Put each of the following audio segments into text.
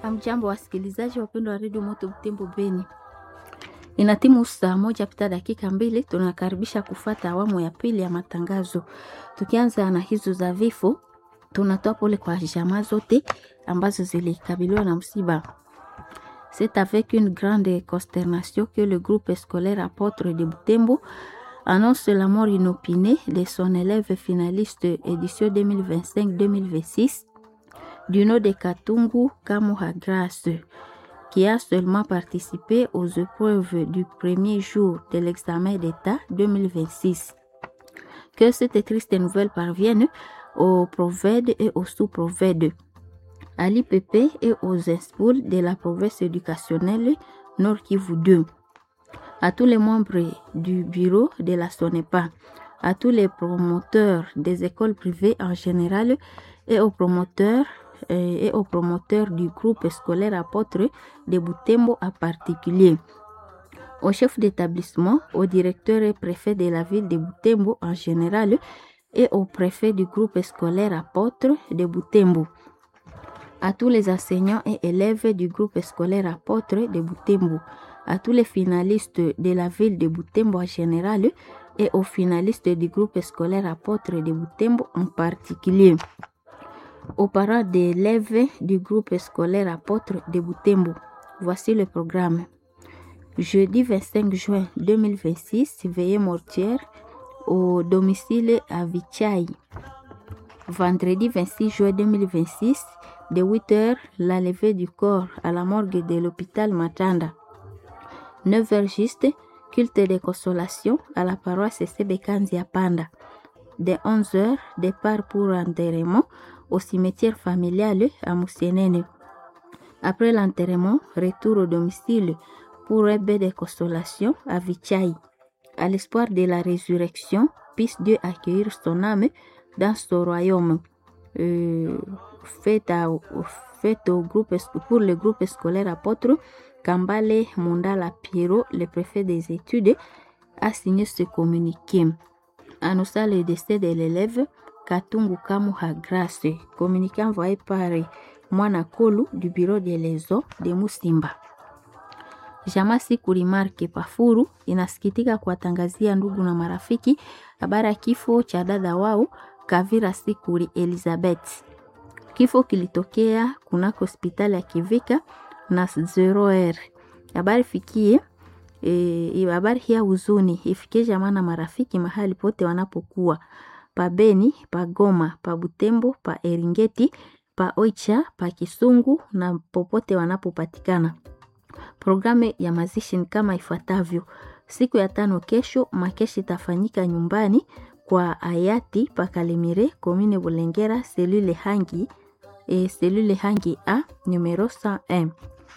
Amjambo wasikilizaji wapendwa wa redio Moto Butembo Beni, ina timu saa moja pita dakika mbili. Tunakaribisha kufata awamu ya pili ya matangazo, tukianza na hizo za vifo. Tunatoa pole kwa jamaa zote ambazo zilikabiliwa na msiba. C'est avec une grande consternation que le groupe scolaire Apôtre de Butembo annonce la mort inopinée de son élève finaliste édition 2025-2026 du nom de Katungu Kamuha Grace, qui a seulement participé aux épreuves du premier jour de l'examen d'État 2026. Que cette triste nouvelle parvienne aux provèdes et aux sous-provèdes, à l'IPP et aux inspouls de la province éducationnelle Nord Kivu 2, à tous les membres du bureau de la SONEPA, à tous les promoteurs des écoles privées en général et aux promoteurs et aux promoteurs du groupe scolaire apôtre de Butembo en particulier, au chef d'établissement, au directeur et préfet de la ville de Butembo en général et au préfet du groupe scolaire apôtre de Butembo, à tous les enseignants et élèves du groupe scolaire apôtre de Butembo, à tous les finalistes de la ville de Butembo en général et aux finalistes du groupe scolaire apôtre de Butembo en particulier aux parents d'élèves du groupe scolaire apôtre de Butembo. Voici le programme. Jeudi 25 juin 2026, veillée mortière au domicile à Vichai. Vendredi 26 juin 2026, de 8h, la levée du corps à la morgue de l'hôpital Matanda. 9h juste, culte de consolation à la paroisse Sebekanzia Panda. De 11h, départ pour enterrement au cimetière familial à Moussenene. Après l'enterrement, retour au domicile pour un bain de consolation à Vichai. À l'espoir de la résurrection, puisse Dieu accueillir son âme dans son royaume. Euh, fait, à, fait au groupe, pour le groupe scolaire apôtre, Kambale Mondala Piero, le préfet des études, a signé ce communiqué. Annonçant le décès de l'élève Katungu Kamuha Grace, communiqué envoyé par Mwana Kolu du bureau de lezo de Musimba. Jamaa Sikuli Marke Pafuru inasikitika kuwatangazia ndugu na marafiki habari ya kifo cha dada wao Kavira Sikuli Elizabeth. Kifo kilitokea kunako hospitali ya Kivika na 0R. Habari fikie e, habari hii ya huzuni ifikie jamaa na marafiki mahali pote wanapokuwa pa Beni, pa Goma, pa Butembo, pa Eringeti, pa Oicha, pa Kisungu na popote wanapopatikana. Programu ya mazishi ni kama ifuatavyo: siku ya tano kesho, makeshi itafanyika nyumbani kwa hayati pa Kalemire, komine Bulengera, selule Hangi e, selule Hangi A numero 101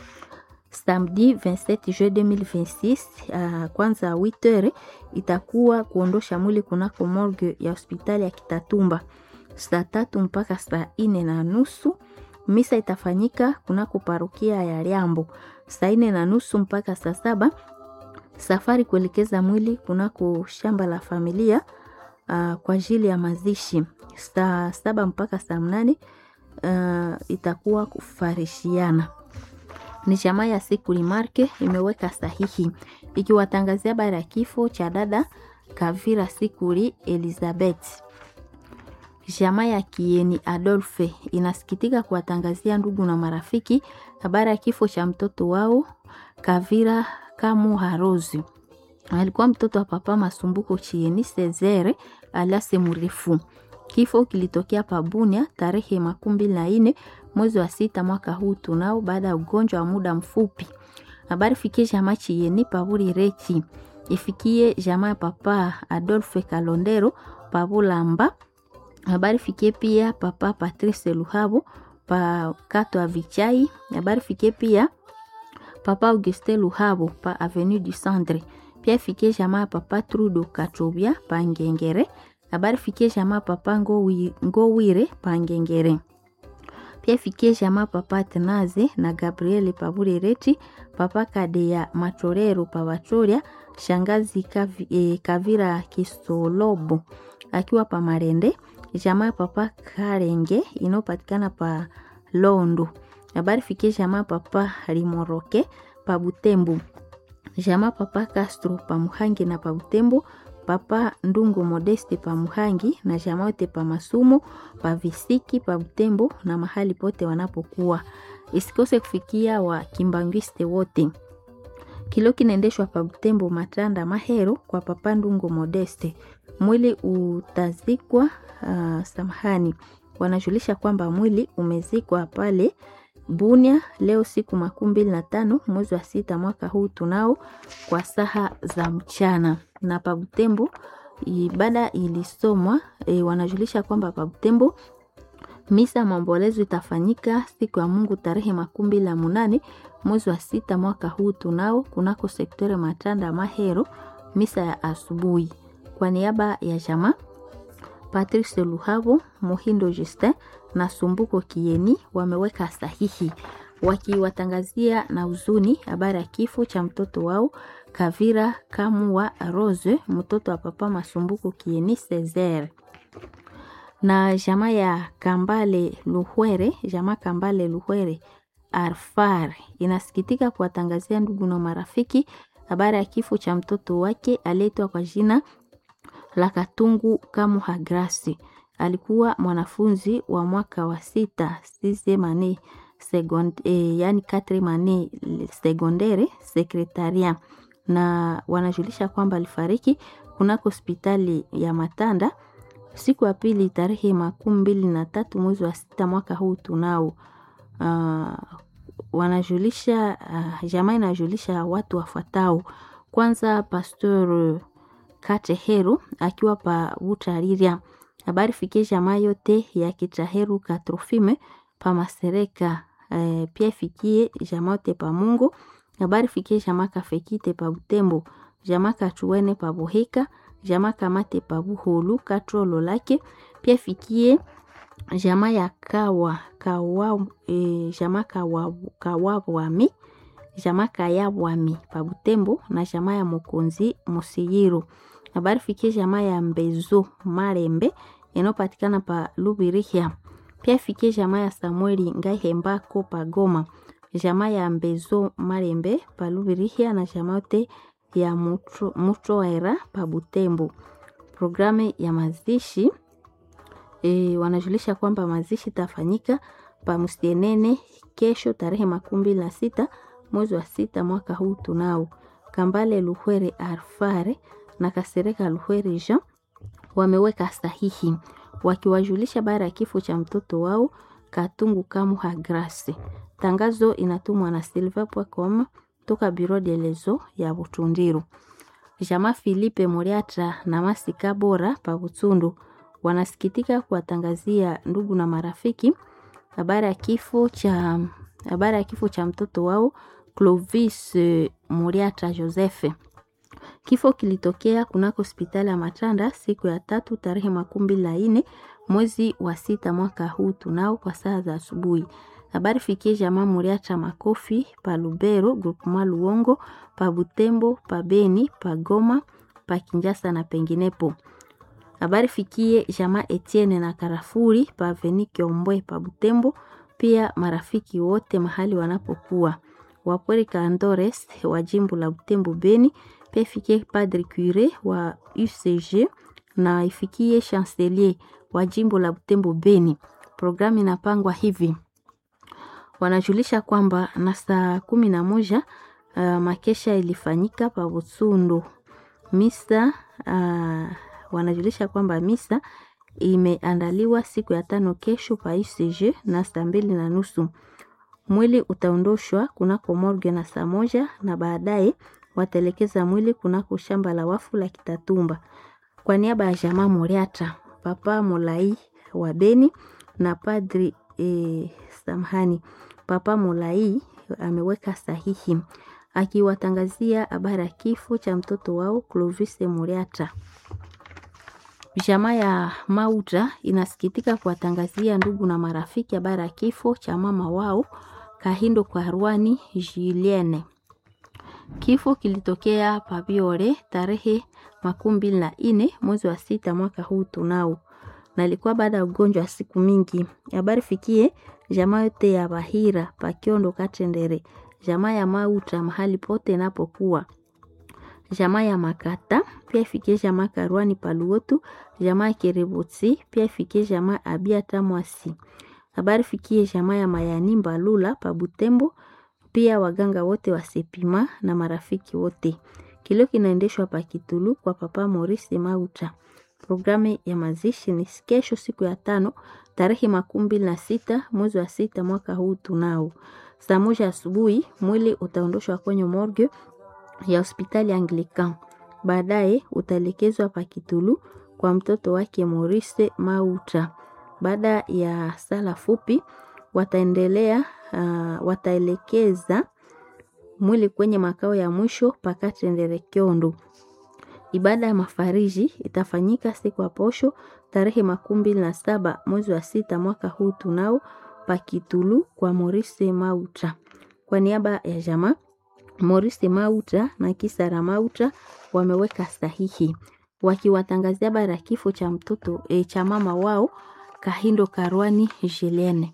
samedi 27 juin 2026 uh, kwanza 8h itakuwa kuondosha mwili kunako morgue ya hospitali ya Kitatumba saa tatu mpaka saa ine na nusu. Misa itafanyika kunako parokia ya Liambo saa ine na nusu mpaka saa saba. Safari kuelekeza mwili kunako shamba la familia uh, kwa ajili ya mazishi saa saba mpaka saa mnane uh, itakuwa kufarishiana ni jamaa ya Sikuli Marke imeweka sahihi ikiwatangazia habari ya kifo cha dada Kavira Sikuli Elizabeth. Jamaa ya Kieni Adolphe inasikitika kuwatangazia ndugu na marafiki habari ya kifo cha mtoto wao Kavira Kamuha Rose. Alikuwa mtoto wa papa Masumbuko Chieni Cesare aliase mrefu. Kifo kilitokea Pabunia tarehe makumi mbili na nne mwezi wa sita mwaka huu tunao, baada ya ugonjwa wa muda mfupi. Habari fikie jamaa Chiyeni Paburi Rechi, ifikie jamaa papa Adolphe Kalondero Pabulamba. Habari fikie pia papa Patrice Luhabo pa Kato Avichai. Habari fikie pia papa Auguste Luhabo pa Avenue du Centre. Pia ifikie jamaa papa Trudo Katobia pa Ngengere. Habari fikie jamaa papa Ngowire pa Ngengere pia ifikie jamaa papa Tenaze na Gabriele Paburereti, papa Kadeya Matorero Pavachoria, shangazi Kavi, eh, Kavira Kisolobo akiwa pa Marende, jamaa papa Karenge inayopatikana pa Londo. Habari fikie jamaa papa Limoroke pa Butembo, jamaa papa Castro pa Muhangi na pa Butembo, papa Ndungu Modeste pa Muhangi na jamaa wote pa Masumu pa Visiki pa Butembo na mahali pote wanapokuwa. Isikose kufikia wa kimbangwiste wote. Kilo kinaendeshwa pa Butembo Matanda Mahero kwa papa Ndungu Modeste. Mwili utazikwa uh, samahani, wanajulisha kwamba mwili umezikwa pale Bunia leo siku makumi mbili na tano mwezi wa sita mwaka huu tunao kwa saha za mchana na pa Butembo ibada ilisomwa e, wanajulisha kwamba pa Butembo misa maombolezo itafanyika siku ya Mungu tarehe makumi mbili na munane mwezi wa sita mwaka huu tunao kunako sektore Matanda Mahero, misa ya asubuhi. Kwa niaba ya jamaa Patrice Luhabo, Muhindo Justin na Sumbuko Kieni wameweka sahihi wakiwatangazia na huzuni habari ya kifo cha mtoto wao Kavira Kamua Rose, mtoto wa papa Masumbuko Kieni Cesar na jamaa ya Kambale Luhwere, jamaa Kambale Luhwere Arfar inasikitika kuwatangazia ndugu na marafiki habari ya kifo cha mtoto wake aliyeitwa kwa jina la Katungu Kamuha Grasi. Alikuwa mwanafunzi wa mwaka wa sita sisemane second, eh, yani katre mane sekondere sekretaria, na wanajulisha kwamba alifariki kunako hospitali ya Matanda siku ya pili tarehe makumi mbili na tatu mwezi wa sita mwaka huu tunao. Uh, wanajulisha uh, jamaa inajulisha watu wafuatao. Kwanza Pastor Kateheru akiwa pa Butariria, habari fikie jamaa yote ya Kitaheru Katrofime pa Masereka. Uh, pia fikie jamaa yote pa Mungu, habari fikie jamaa Kafekite pa Butembo, jamaa Kachuene pa Boheka jamaa kamate pa Buholu katrolo lake pia fikie jamaa ya kawa kawa e, jamaa kawa kawabwami jamaa kayabwami pa Butembo na jamaa ya Mokonzi Musiyiro. Habari fikie jamaa ya Mbezo Marembe inayopatikana pa Lubirihia. Pia fikie jamaa ya Samueli Ngaihembako pa Goma, jamaa ya Mbezo Marembe pa Lubirihia na jamaa yote ya Mutroera pa Butembo. Programu ya mazishi e, wanajulisha kwamba mazishi tafanyika pa Musienene kesho tarehe makumi mbili na sita mwezi wa sita mwaka huu tunao. Kambale Luhwere Arfare na Kasereka Luhwere Jean wameweka sahihi wakiwajulisha baada ya kifo cha mtoto wao Katungu Kamuha Grace. Tangazo inatumwa na silver.com toka Biro de Lezo ya Butundiru. Jamaa Filipe Moriata na Masika Bora pa Butundu wanasikitika kuwatangazia ndugu na marafiki habari ya kifo cha habari ya kifo cha mtoto wao Clovis Moriata Joseph. Kifo kilitokea kunako hospitali ya Matanda siku ya tatu tarehe makumi mbili na nne mwezi wa sita mwaka huu tunao kwa saa za asubuhi. Habari fikie jamaa Muriacha Makofi pa Lubero groupema Luongo pa Butembo pa Beni pa Goma pa Kinjasa na penginepo. Habari fikie jamaa Etienne na Karafuri pa Venike Ombwe pa Butembo, pia marafiki wote mahali wanapokuwa wapweri Kandores wa jimbo la Butembo Beni, pia ifikie Padre Cure wa UCG na ifikie Chancelier wa jimbo la Butembo Beni. Programu inapangwa hivi wanajulisha kwamba na saa kumi na moja uh, makesha ilifanyika pa Butsundu misa uh, wanajulisha kwamba misa imeandaliwa siku ya tano kesho pa UCG na saa mbili na nusu. Mwili utaondoshwa kunako morgue na saa moja na baadaye wataelekeza mwili kunako shamba la wafu la Kitatumba. Kwa niaba ya jamaa Moriata, Papa Molai wa Beni na Padri e, samhani Papa Molai ameweka sahihi akiwatangazia habari ya kifo cha mtoto wao Clovis Moriata. Jamaa ya Mauta inasikitika kuwatangazia ndugu na marafiki habari ya kifo cha mama wao Kahindo kwa Rwani Julienne. Kifo kilitokea Pabiore tarehe makumi mbili na nne mwezi wa sita mwaka huu tunao, na ilikuwa baada ya ugonjwa wa siku mingi. Habari fikie jamaa yote ya Bahira Pakiondo Katendere, jamaa ya Mauta mahali pote inapokuwa jamaa ya Makata pia ifikie jamaa Karwani Paluotu, jamaa ya Kerebotsi pia ifikie jamaa Abia Tamwasi. Habari fikie jamaa ya Mayani Mbalula pa Butembo, pia waganga wote wa Sepima na marafiki wote. Kilio kinaendeshwa pa Kitulu kwa Papa Maurice Mauta. Programu ya mazishi ni kesho siku ya tano tarehe makumi mbili na sita mwezi wa sita mwaka huu tunao. Saa moja asubuhi mwili utaondoshwa kwenye morgue ya hospitali Anglican. Baadaye utaelekezwa pa Kitulu kwa mtoto wake Maurice Mauta. Baada ya sala fupi wataendelea uh, wataelekeza mwili kwenye makao ya mwisho Pakatendere Kyondo. Ibada ya mafariji itafanyika siku ya posho tarehe makumi mbili na saba mwezi wa sita mwaka huu tunao Pakitulu kwa Maurice Mauta. Kwa niaba ya jamaa Maurice Mauta na Kisara Mauta wameweka sahihi wakiwatangazia habari ya kifo cha mtoto e, cha mama wao Kahindo Karwani Julienne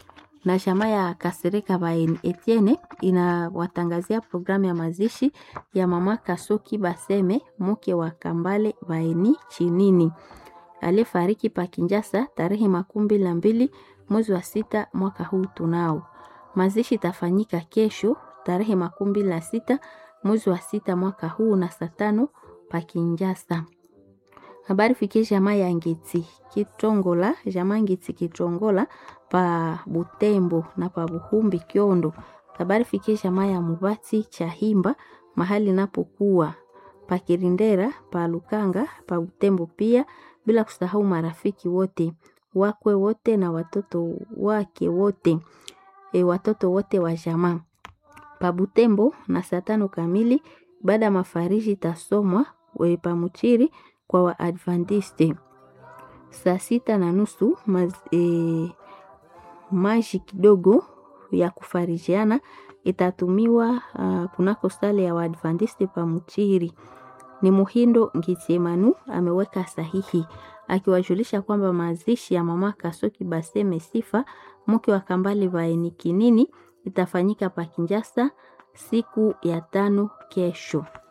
na chama ya Kasereka Baeni Etienne inawatangazia programu ya mazishi ya mama Kasoki Baseme mke wa Kambale Baeni Chinini aliyefariki pa Kinjasa tarehe makumi mbili na mbili mwezi wa sita mwaka huu tunao. Mazishi itafanyika kesho tarehe makumi mbili na sita mwezi wa sita mwaka huu na saa tano pa Kinjasa. Habari fikie jamaa ya Ngiti Kitongola, jamaa Ngiti Kitongola pa Butembo na pa Buhumbi Kyondo. Habari fikie jamaa ya Mubati Chahimba mahali napokuwa pa Kirindera pa Lukanga pa Butembo pia, bila kusahau marafiki wote wakwe wote na watoto wake wote e, watoto wote wa jamaa pa Butembo na saa tano kamili baada ya mafariji itasomwa pa Muchiri kwa Waadventiste saa sita na nusu maz, e, maji kidogo ya kufarijiana itatumiwa uh, kunako sale ya Waadventiste pa Muchiri. Ni Muhindo Ngitsemanu ameweka sahihi akiwajulisha kwamba mazishi ya mama Kasoki Baseme Sifa mke wa Kambale Vaeni Kinini itafanyika pa Kinjasa siku ya tano kesho.